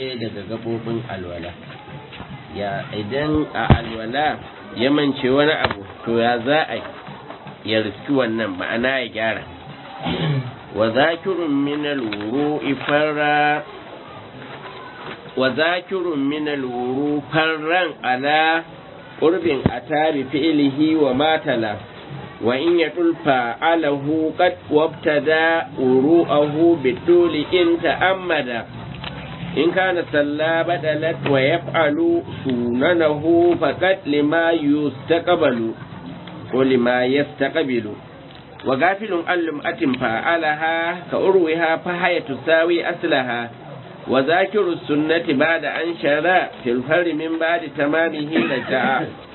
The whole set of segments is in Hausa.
ɗaya daga gabobin alwala ya idan a alwala ya mance wani abu to ya za a ya riski wannan ma'ana ya gyara wa zakirun min alwuru'i farra wa zakirun min alwuru farran ala qurbin atabi fi'lihi wa matala wa in yadulfa alahu qad wabtada uru'ahu biduli in ta'ammada in kana salla badalat wa yaf'alu sunanahu faqad lima yustaqbalu ko lima yastaqbilu wa gafilun allum atin fa'alaha ka urwiha fa haya tusawi aslaha wa zakiru sunnati ba'da an shara fil farri min ba'di tamamihi raja'a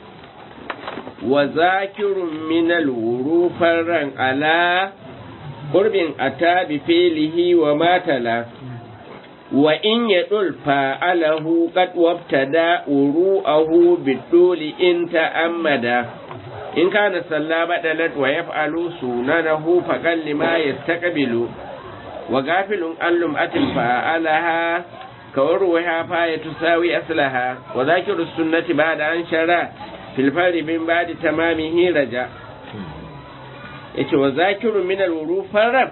wa zakirun min al-wuru farran ala qurbin atabi filihi wa matala wa in yadul fa'alahu qad wabtada uru'ahu biduli in ta'ammada in kana salla badalat wa yaf'alu sunanahu faqal lima yastaqbilu wa gafilun allum atil fa'alaha kawarwaha fa tusawi aslaha wa zakiru sunnati ba'da an shara fil fari min ba'di tamamihi raja yace wa zakiru min al farab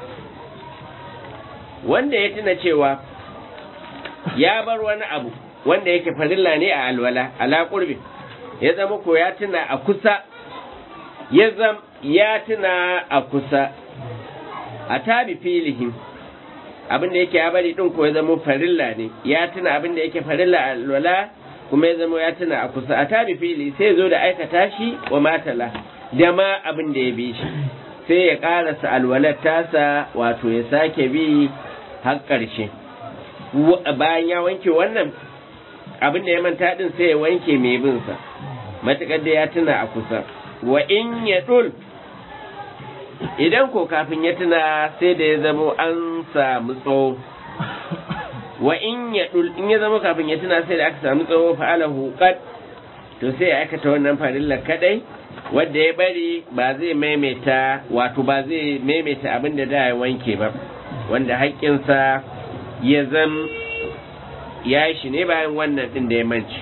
wanda ya tuna cewa ya bar wani abu wanda yake farilla ne a alwala ala qurbi ya zama ko ya tuna a kusa ya zam ya tuna a kusa a tabi filihin abin da yake ya bari din ko ya zama farilla ne ya tuna abin da yake farilla a alwala kuma ya zama ya tuna a kusa a tabi fili sai zo da aikata shi wa matala da ma abin da ya bi shi sai ya karasa alwalar tasa wato ya sake bi har ƙarshe bayan ya wanke wannan abin da ya manta din sai ya wanke mai bin sa matukar da ya tuna a kusa wa in ya dul idan ko kafin ya tuna sai da ya zamo an samu tsawo wa in ya dul in ya zama kafin ya tuna sai da aka samu tsawo fa'alahu qad to sai ya aikata wannan farilla kadai wanda ya bari ba zai maimaita wato ba zai maimaita abin da da ya wanke ba wanda haƙƙinsa ya zam ya shi ne bayan wannan ɗin da ya manci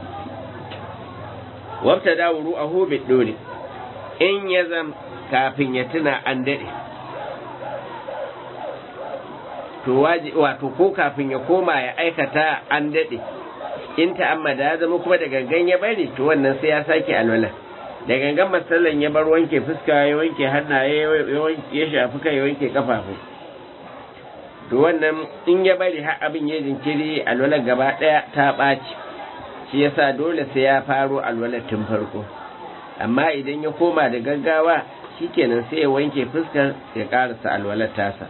wabta da wuru a hobe ɗore in ya zam kafin ya tuna an daɗe to wato ko kafin ya koma ya aikata an daɗe in ta'ammada ya zama kuma da gangan ya bari to wannan sai ya sake alwala da gangan matsalan ya bar wanke fuska ya wanke hannaye ya shafi kai ya wanke kafafu to wannan in ya bari har abin ya jinkiri alwalar gaba ɗaya ta ɓaci shi yasa dole sai ya faro alwalar tun farko amma idan ya koma da gaggawa shikenan sai ya wanke fuskar ya ƙarasa alwalar tasa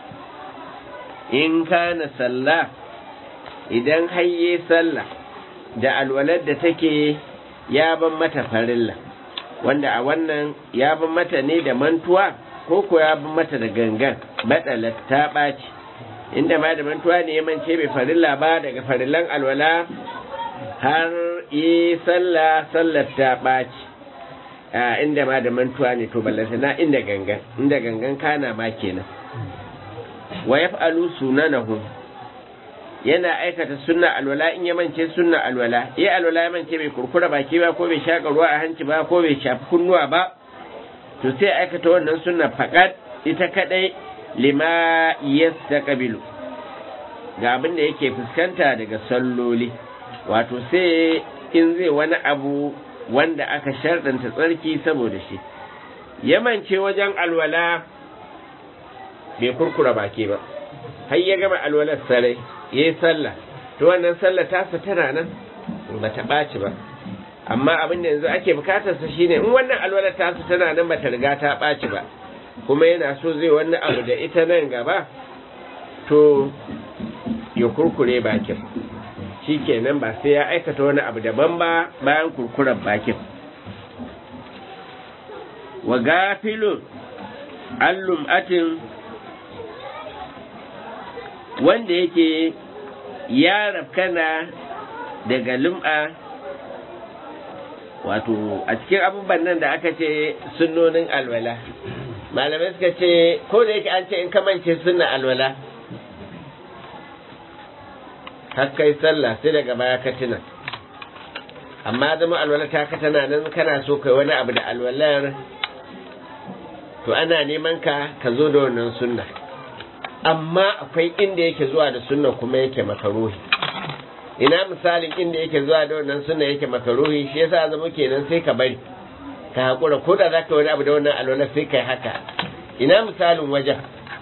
in kana sallah idan hayye sallah da alwalar da take ya ban mata farilla wanda a wannan ya ban mata ne da mantuwa ko ko ya ban mata da gangan matsalar ta ɓaci inda ma da mantuwa ne ya mance bai farilla ba daga farillan alwala har yi sallah sallar ta ɓaci a inda ma da mantuwa ne to ballanta na inda gangan inda gangan kana ma kenan wa yaf'alu sunanahu yana aikata sunna alwala in ya mance sunna alwala ya alwala ya mance bai kurkura baki ba ko bai shaka ruwa a hanci ba ko bai shafi kunnuwa ba to sai aikata wannan sunna faqat ita kadai lima yastaqbilu ga abin da yake fuskanta daga salloli wato sai in zai wani abu wanda aka sharɗanta tsarki saboda shi yamance wajen alwala bai kurkura baki ba har ya gama alwalar sarai ya yi sallah to wannan sallah tasa tana nan ba ta ɓaci ba amma abin da yanzu ake bukatarsa shine in wannan alwalar tasa tana nan ba ta riga ta ɓaci ba kuma yana so zai wani abu da ita nan gaba to ya kurkure bakin shi kenan ba sai ya aikata wani abu daban ba bayan kurkuren bakin wa gafilun allum atin wanda yake ya rafkana daga lum'a wato a cikin abubuwan nan da aka ce sunnonin alwala malamai suka ce ko da yake an ce in kamance sunna alwala har kai sallah sai daga baya ka tuna amma zama alwala ta ka tana nan kana so kai wani abu da alwalar to ana neman ka ka zo da wannan sunna amma akwai inda yake zuwa da sunna kuma yake makaruhi ina misalin inda yake zuwa da wannan sunna yake makaruhi shi yasa zama kenan sai ka bari ka hakura ko da zaka wani abu da wannan alwala sai kai haka ina misalin wajen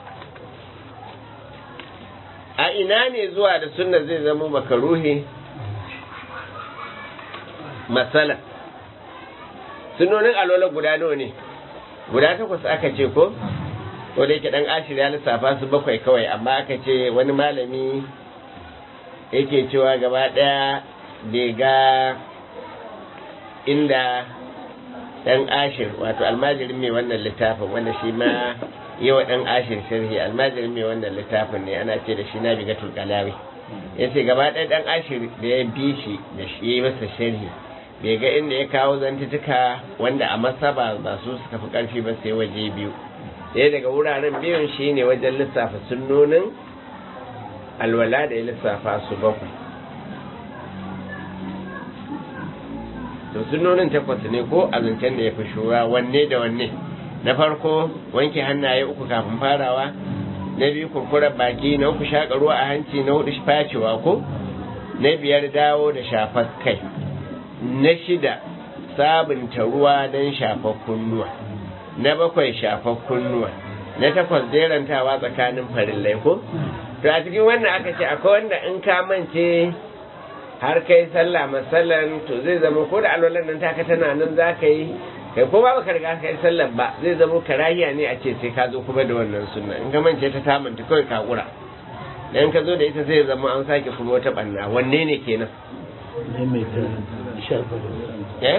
a ina ne zuwa da sunna zai zama makaruhi masala sunonin alwala guda nawa ne guda takwas aka ce ko ko da yake dan ashir ya lissafa su bakwai kawai amma aka ce wani malami yake cewa gaba daya bai ga inda dan ashir wato almajirin mai wannan littafin wanda shi ma yi wa dan ashir sharhi almajirin mai wannan littafin ne ana ce da shi na biga tulkalawi ya ce gaba ɗaya dan ashir da ya bi shi da shi yi masa sharhi bai ga inda ya kawo zantutuka wanda a masaba ba su suka fi ƙarfi ba sai waje biyu ɗaya daga wuraren biyun shi ne wajen lissafa sunnonin alwala da ya lissafa su bakwai to sunnonin takwas ne ko a zancen da ya fi shura wanne da wanne na farko wanke hannaye uku kafin farawa na biyu kurkurar baki na uku shaƙa ruwa a hanci na hudu facewa ko na biyar dawo da shafar kai na shida sabunta ruwa don shafar kunnuwa na bakwai shafar kunnuwa na takwas jerantawa tsakanin farillai ko to a cikin wannan aka ce akwai wanda in ka mance har kai sallah masallan to zai zama ko da alwalan nan taka tana nan za ka yi kai ko ba baka riga kai sallar ba zai zama karahiya ne a ce sai ka zo kuma da wannan sunna in ka mance ta tamanta kawai ka kura dan ka zo da ita zai zama an sake kuma wata banna wanne ne kenan eh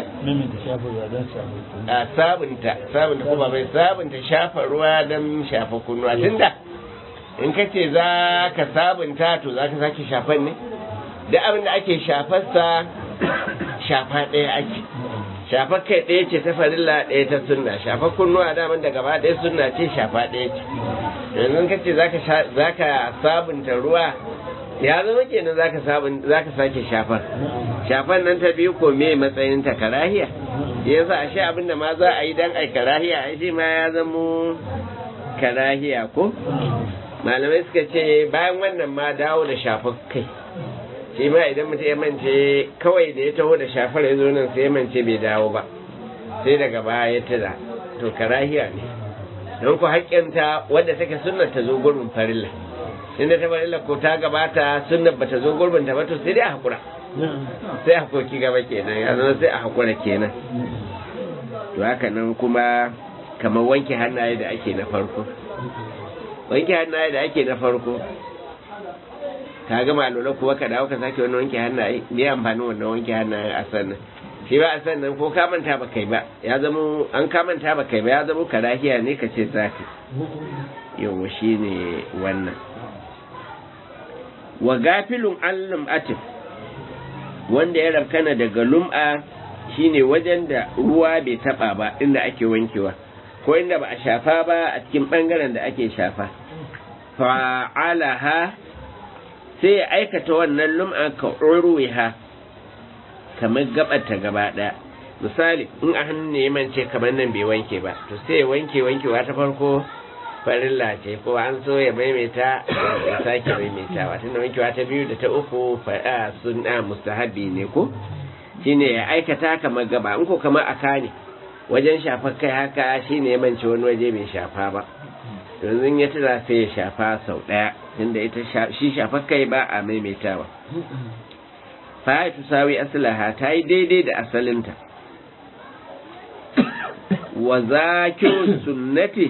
a sabunta sabunta kuma bai sabunta shafa ruwa don shafa kunnuwa tunda in ka ce za ka sabunta to za ka sake shafan ne da abin da ake shafarsa shafa ɗaya ake shafar kai ɗaya ce ta farilla ɗaya ta sunna shafar kunnuwa daman da gaba ɗaya sunna ce shafa ɗaya ce yanzu ka ce za ka sabunta ruwa ya zama kenan za ka sake shafar shafar nan ta biyu ko me matsayin ta karahiya yasa ashe abin da ma za a yi dan ai karahiya ai shi ma ya zamo karahiya ko malamai suka ce bayan wannan ma dawo da shafar kai shi ma idan mutum ya mance kawai da ya taho da shafar ya zo nan sai ya mance bai dawo ba sai daga baya ya tura to karahiya ne don ku haƙƙinta wadda take sunnar ta zo gurbin farilla inda ta farilla ko ta gabata sunnar ba ta zo gurbin ta ba to sai dai a haƙura sai a hakoki gaba kenan ya zama sai a haƙura kenan to haka nan kuma kamar wanke hannaye da ake na farko wanke hannaye da ake na farko ka gama alwala kuwa ka dawo ka sake wani wanke hannaye me amfanin wannan wanke hannaye a sannan shi ba a sannan ko ka manta ba kai ba ya zama an ka manta ba kai ba ya zama karahiya ne ka ce zaka yawa shi ne wannan wa gafilun allum atif wanda ya rabkana daga lum'a shine wajen da ruwa bai taba ba inda ake wankewa ko inda ba a shafa ba a cikin bangaren da ake shafa fa'alaha sai ya aikata wannan lum'a ka urwiha kamar gabata gaba daya misali in a hannu ne mance kamar nan bai wanke ba to sai ya wanke wankewa ta farko farilla ce ko an so ya maimaita ya sake maimaitawa tunda wankewa ta biyu da ta uku fa'a sunna mustahabi ne ko shine ya aikata kamar gaba in ko kamar aka ne wajen shafar kai haka shine ya mance wani waje bai shafa ba yanzu ya tura sai ya shafa sau ɗaya tunda ita shi shafar kai ba a maimaitawa fa tu sawi aslaha ta yi daidai da asalinta wa zakiru sunnati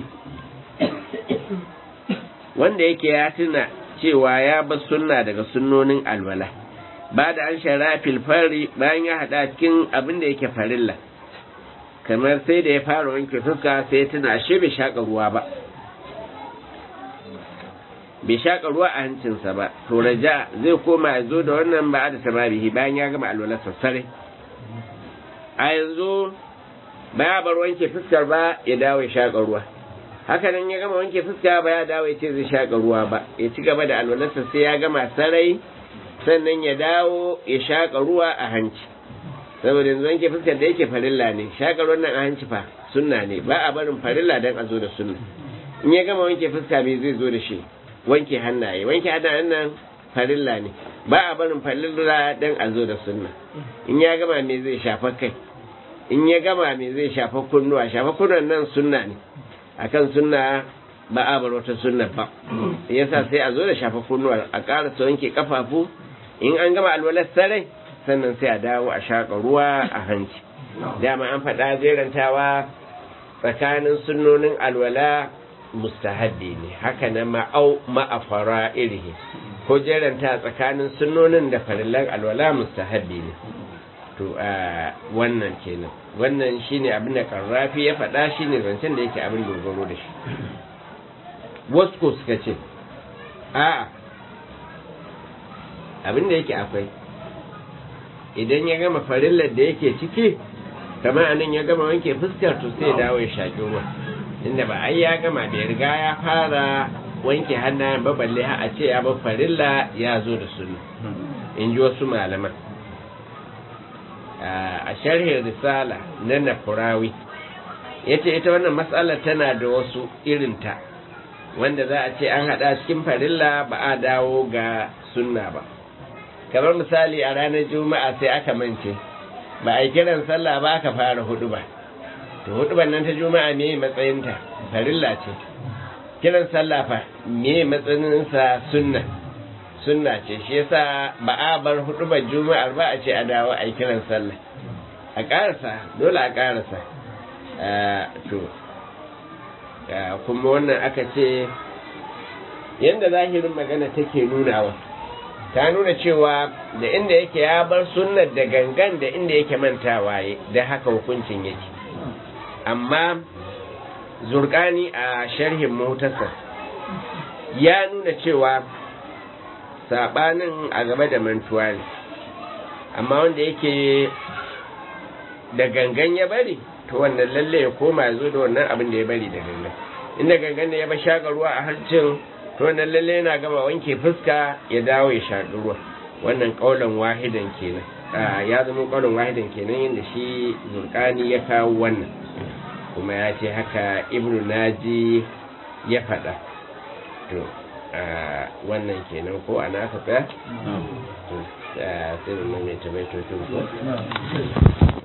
wanda yake ya tuna cewa ya bar sunna daga sunnonin alwala ba da an shara filfari bayan ya haɗa cikin abin da yake farilla kamar sai da ya fara wanke fuska sai ya tuna ashe bai shaƙa ruwa ba bai shaƙa ruwa a hancinsa ba to raja zai koma ya zo da wannan ba da tamabihi bayan ya gama alwala sassare a yanzu ba ya bar wanke fuskar ba ya dawo ya shaƙa ruwa haka nan ya gama wanke fuska ba ya dawo ya ce zai shaƙa ruwa ba ya ci gaba da alwalarsa sai ya gama sarai sannan ya dawo ya shaƙa ruwa a hanci saboda yanzu wanke fuskar da yake farilla ne shaƙa ruwan nan a hanci fa sunna ne ba a barin farilla don a zo da sunna in ya gama wanke fuska me zai zo da shi wanke hannaye wanke hannayen nan farilla ne ba a barin farilla don a zo da sunna in ya gama me zai shafa kai in ya gama me zai shafa kunnuwa shafa kunnuwan nan sunna ne akan sunna ba a bar wata sunna ba yasa sai a zo da shafa kunnuwa a ƙara su wanke kafafu in an gama alwalar sarai sannan sai a dawo a shaƙa ruwa a hanci dama an faɗa jerantawa tsakanin sunnonin alwala mustahabbi ne haka na ma'au ma'afara irihi ko jeranta tsakanin sunnonin da farillan alwala mustahabbi ne to a wannan kenan wannan shine abin da karrafi ya faɗa shine zancen da yake abin dogaro da shi wasu ko suka ce a abin da yake akwai idan ya gama farillar da yake ciki kamar anan ya gama wanke fuskar to sai dawo ya shaƙi ruwa inda ba ai ya gama bai riga ya fara wanke hannayen ba balle a ce ya bar farilla ya zo da sunna in ji wasu malaman a sharhin risala na nafurawi ya ce ita wannan matsalar tana da wasu irinta wanda za a ce an haɗa cikin farilla ba a dawo ga sunna ba kamar misali a ranar juma'a sai aka mance ba a yi kiran sallah ba aka fara hudu ba to hudu nan ta juma'a me matsayinta farilla ce kiran sallah fa me matsayinsa sunna sunna ce shi yasa ba a bar hudu ba juma'ar ba a ce a dawo a yi kiran sallah a karasa dole a karasa to kuma wannan aka ce yadda zahirin magana take nunawa ta nuna cewa da inda yake ya bar sunnar da gangan da inda yake mantawa da haka hukuncin yake amma zurkani a sharhin motarsa ya nuna cewa sabanin a gaba da mantuwa ne amma wanda yake da gangan ya bari to wannan lalle ya koma ya zo da wannan abin da ya bari da gangan inda gangan ne ya ba shaƙa ruwa a hancin to wannan lalle yana gama wanke fuska ya dawo ya shaƙi ruwa wannan ƙaunar wahidan kenan ya zama ƙaunar wahidan kenan yadda shi zurkani ya kawo wannan kuma ya ce haka ibnu naji ya faɗa to wannan kenan ko ana aka tsaya sai mu mai tabaitocin ko